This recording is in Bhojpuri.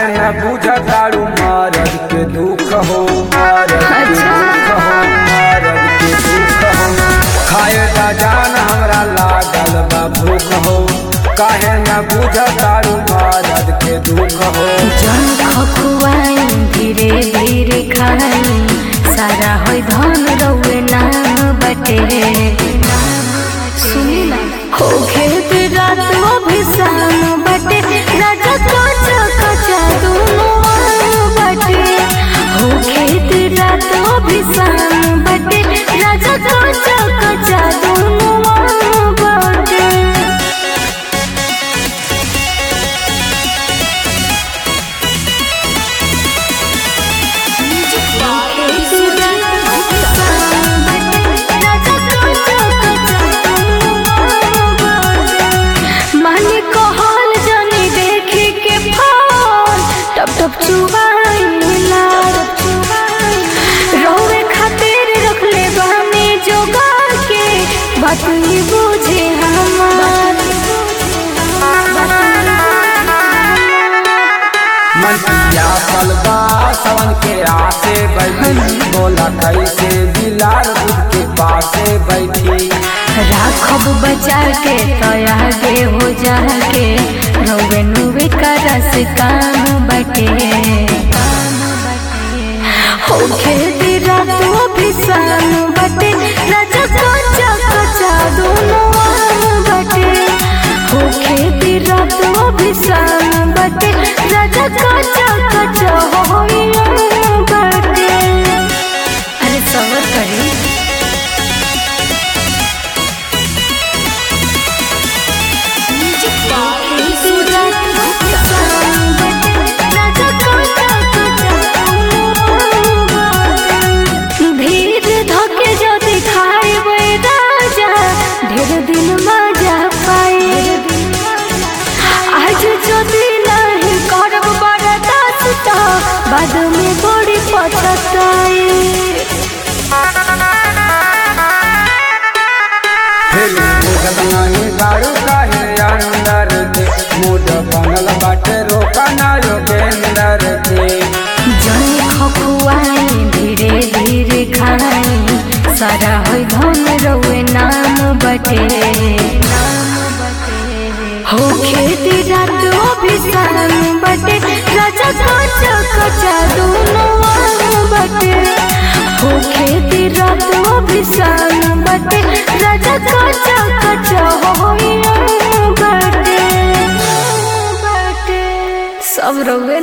न बुझतारू मरद के दुख हो मरद के दुख हो मरद के दुख हो खाए का जान हमरा लागल बा भूख हो काहे न बुझतारू मरद के दुख हो जन खखुआई धीरे धीरे खाई सारा होई धन रउए ना बटे सुनी ना हो खेत रात भी शाम बटे राजा कचा कचा दोनों आम बटे हो खेत रात भी शाम बटे राजा कचा कचा दोनों आम बटे माने कहल जनी देखी के फोन टप टप चुबाइला रोवे खातिर रखले बानी जोगा के बात ही बुझे हमार मन पिया पलबा सवन के आसे बैठी बोला कैसे बिलाल दूध के पासे बैठी राखब बचा के तो आगे हो जाके रोवे नुवे करस काम बटे हो खेती रातों भी शाम बटे राजा कच्चा कच्चा दोनों आम बटे हो खेती रातों भी शाम बटे राजा कच्चा कच्चा हो आम बटे अरे सबर करी भीड़ धके जदि खाइबै राजा ढेर दिन मजा पाए आज जदि नहीं करब बरदास त बाद में बड़ी पछताए फिर मुगत नहीं गाड़ू काहे अंदर के मूड बनल बाटे रोका ना योगेंदर के जनी खखुआई धीरे धीरे खाई सारा होई धन रउए नाम बटे हो खेती रात भी शाम बटे राजा कच्चा कच्चा दोनों आम बटे हो खेती रात भी शाम बटे राजा कच्चा कच्चा होई आम बटे सब रउए